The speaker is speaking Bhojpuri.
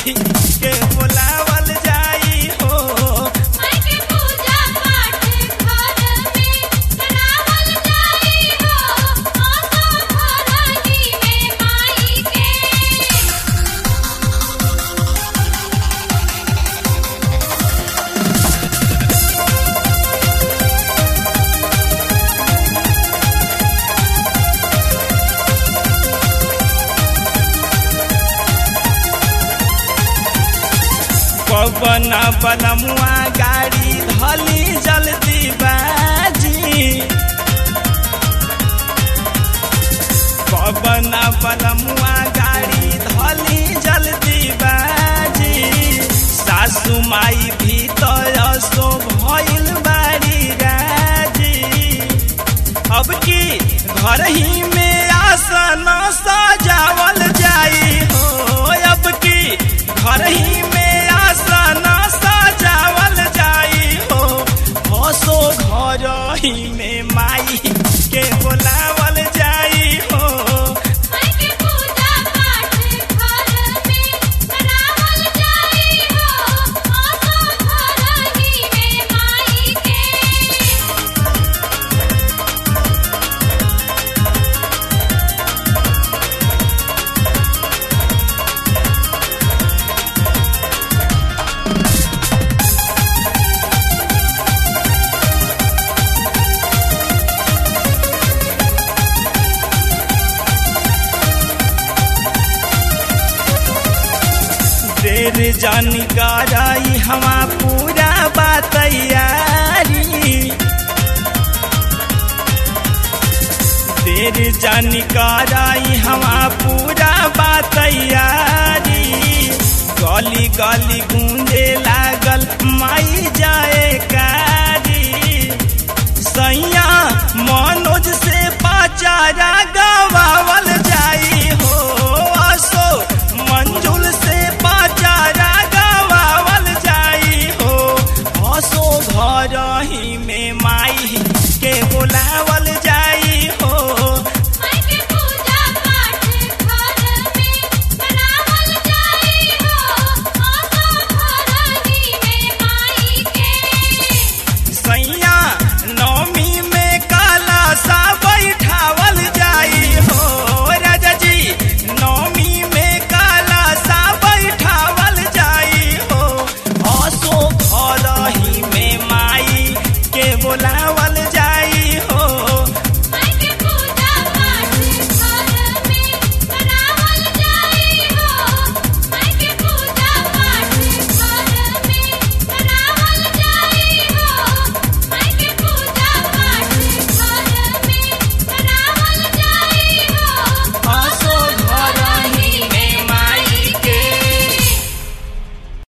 के बुलावल जाई हो माई के पूजा पाठ घर में करावल जाई हो आसो घरही में माई के पवन बनमुआ गाड़ी धली जल्दी बाजी पवन बनमुआ गाड़ी धली जल्दी बाजी सासू माई भीतर सो भइल बाड़ी राजी अब की घर ही में आसन सजावल जाई हो अब की घर ही में आसन सजावल जाई हो हसो घर ही में माई के बोलावल जाई हो माई के पूजा पाठ घर में करावल जाई हो आसो घरही में माई के देर जानकारी हमा पूरा बातैयारी देर जानकारी हमा पूरा बातैयारी गली गली गूंज